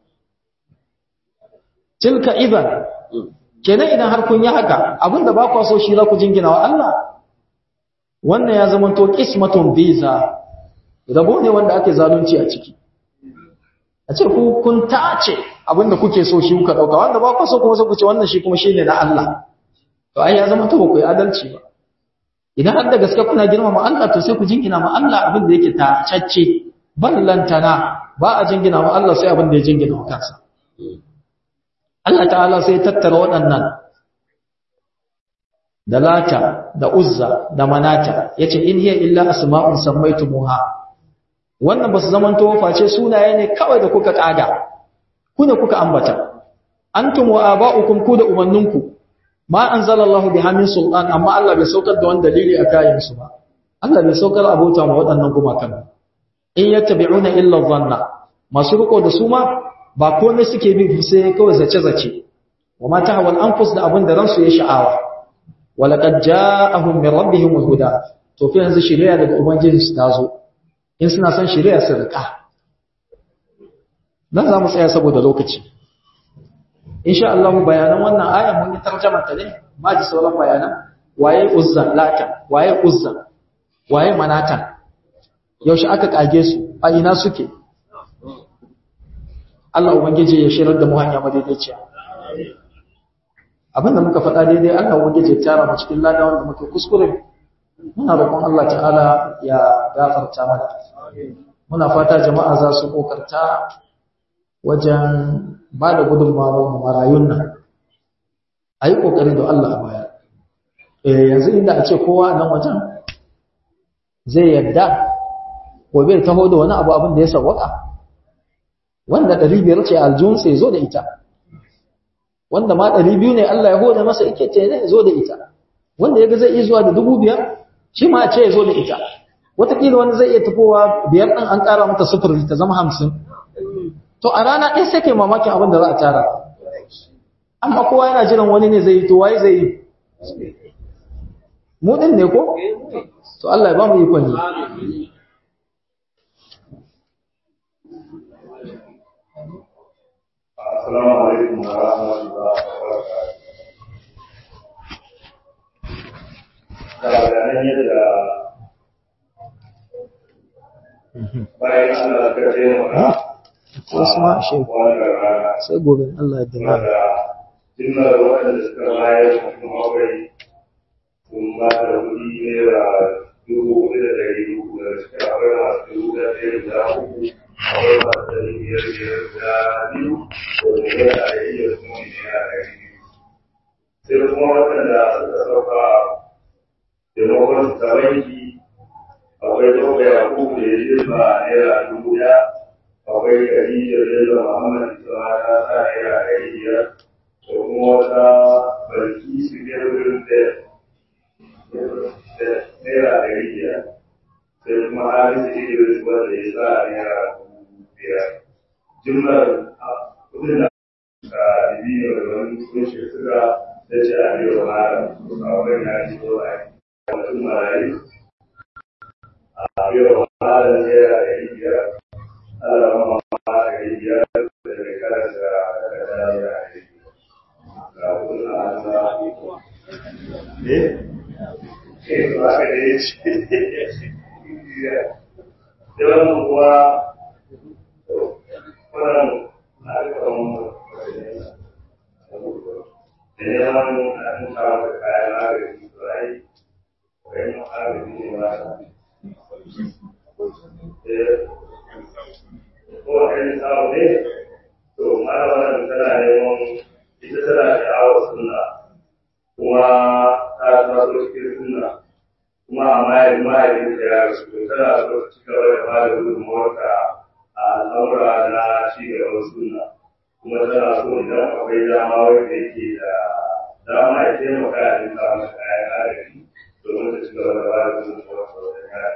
tilka idan kenan idan har kun yi haka abinda ba ku so shi za ku jingina wa Allah wannan ya zama to qismatun biza rabo ne wanda ake zalunci a ciki a ce ku kun tace abinda kuke so shi kuka dauka wanda ba ku so kuma sai ku ce wannan shi kuma shine na Allah to ai ya zama to ba ku yi adalci ba idan har da gaske kuna girmama Allah to sai ku jingina ma Allah abin da yake tacacce ballantana ba a jingina ma Allah sai abin da ya jingina wa kansa Allah ta'ala sai ya tattara waɗannan da lata da uzza da manata yace in hiya illa asma'un sammaytumuha wannan basu zaman to face sunaye ne kawai da kuka kaga ku ne kuka ambata antum wa aba'ukum ku da umanninku ma anzalallahu biha min sultan amma Allah bai saukar da wani dalili a kayan su ba Allah bai saukar abota ma waɗannan gumakan in yattabi'una illa dhanna masu riko da su ma ba komai suke bi sai kawai zace zace wa ma tahawal anfus da abin da ransu ya sha'awa wa laqad ja'ahum min rabbihim huda to fi yanzu shari'a daga ubangiji su tazo in suna son shari'a su rika dan za mu tsaya saboda lokaci insha Allah bayanan wannan ayan mun yi tarjuma ta ne ma ji sauran bayanan waye uzza lata waye uzza waye manata yaushe aka kage su a ina suke Allah ubangije ya shirar da mu hanya madaidaiciya abinda muka faɗa daidai Allah ubangije ya tara mu cikin lada wanda muke kuskure muna roƙon Allah ta'ala ya gafarta mana muna fata jama'a za su kokarta wajen ba da gudunmawar marayun nan a yi ƙoƙari da Allah a baya yanzu inda a ce kowa nan wajen zai yarda gobe ya taho da wani abu abin da ya sawwaka wanda ɗari biyar ce aljihunsa ya zo da ita wanda ma ɗari biyu ne Allah ya hoda masa ike ce ya zo da ita wanda ya ga zai iya zuwa da dubu biyar shi ma ce ya zo da ita wataƙila wani zai iya tafowa biyar ɗin an ƙara mata sufuri ta zama hamsin to a rana ɗaya sai kai mamakin abin da za a tara amma kowa yana jiran wani ne zai yi to waye zai yi mu ɗin ne ko to Allah ya ba mu ikon yi Assalamu alaikum wa rahmatullahi wa barakatuh. Da bayanan yadda bayan Allah ka taimaka wasu ma shi wannan rana sai gobe Allah ya dama wanda jimlar waɗanda suka bayar mutum akwai sun ba da kuɗi naira dubu hudu da ɗari uku da suka akwai masu dubu da ɗaya da uku akwai masu ɗari biyar biyar da biyu da naira ɗari da kuma naira ɗari biyu sai kuma waɗanda suka sauka taimakon su ta banki akwai ɗauka yakubu da ya jefa naira dubu ɗaya akwai Khadija da Muhammad Isma ta sa naira ɗari biyar da kuma wata barki su biyar wurin da naira ɗari biyar sai kuma Harisu Idris wanda ya sa naira dubu biyar. Jumlar kudin da ka bibiyo da wani kushe suka da ce a biyo mara a wani ya ci zo a mutum marayu a biyo mara naira ɗari biyar Allah ma ma ɗari biyar da mai karanta daga naira ɗari ga kuna Allah ne ke ba ka da ya ce yawan kuwa wannan na kan da yawan an kawo da kayan agaji to ai kayan agaji ne ba ko wani samu ne to mara wannan tana neman ita tana sha'awar sunna kuma ta taso cikin sunna kuma a mayan mayan da ya rasu to tana so ta ci gaba da bada gudunmawarta a al'amura na ci gaban sunna kuma tana so idan akwai dama wanda yake da dama ya taimaka a rinka masa kayan agaji domin ta ci gaba da bada gudunmawarta wajen yada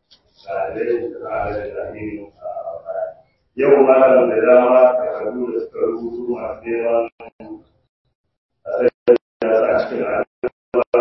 yau malam da dama takardu da suka rubutu masu neman a sai da sa cikin al'adura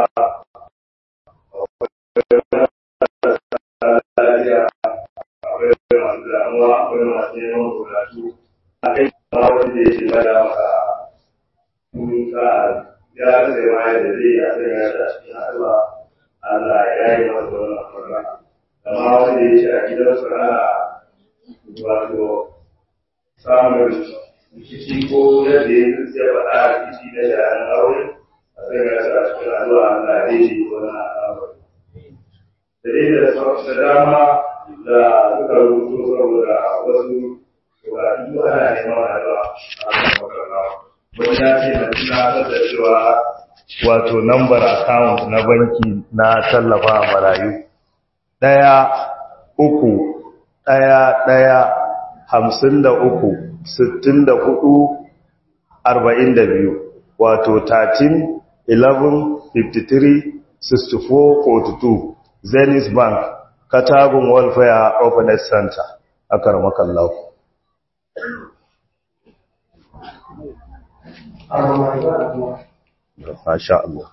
akwai masu damuwa akwai masu neman bukatu a kai ma wani da yake bada maka kuka ya sai ma yadda zai yi a sanya da cikin addu'a Allah ya yi masa wannan farka amma wanda ya ce a gidansu ana wato samun rikici ko yadda ya zuciya faɗa a rikici na sha'anin aure a sai ga shi a cikin addu'a na daidai wannan al'amari. Da dai da da dama da suka rubuto saboda wasu bukatu ana neman addu'a a kan makarnawa. Wani ya ce na tunatar da cewa wato nambar account na banki na tallafa marayu. ɗaya uku ɗaya ɗaya hamsin da uku sittin da hudu arba'in da biyu wato 13 11 53 64 42 zenith bank katagun welfare openness center a karmakallau Masha Allah.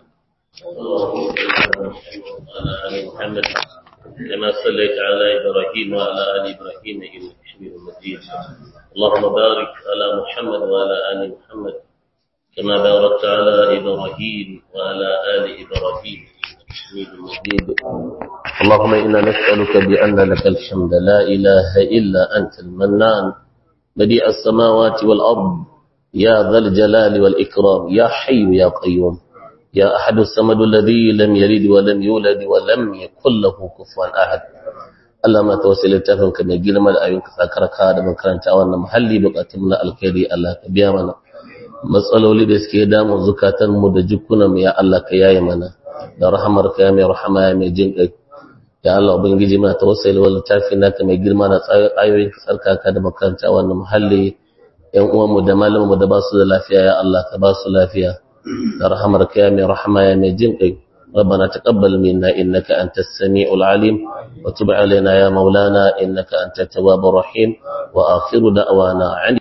محمد كما صليت على إبراهيم وعلى آل إبراهيم إنك حميد مجيد اللهم بارك على محمد وعلى آل محمد كما باركت على إبراهيم وعلى آل إبراهيم حميد مجيد اللهم إنا نسألك بأن لك الحمد لا إله إلا أنت المنان بديع السماوات والأرض يا ذا الجلال والإكرام يا حي يا قيوم يا أحد السمد الذي لم يلد ولم يولد ولم يكن له كفوا أحد Allah ma tawassal littafin ka mai girma da ayyuka sakarka da makaranta wannan muhalli bukatun na alkhairi Allah ka biya mana matsaloli da suke damu zukatan mu da jikunan mu ya Allah ka yaye mana da rahamar ka ya mai rahama ya mai jin kai ya Allah ubangiji muna tawassal wal littafin naka mai girma da ayoyin ka sarkaka da makaranta wannan muhalli yan uwan mu da malaman mu da ba su da lafiya ya Allah ka ba su lafiya da rahamar ka ya mai rahama ya mai jin kai ربنا تقبل منا إنك أنت السميع العليم وتب علينا يا مولانا إنك أنت التواب الرحيم وآخر دعوانا عن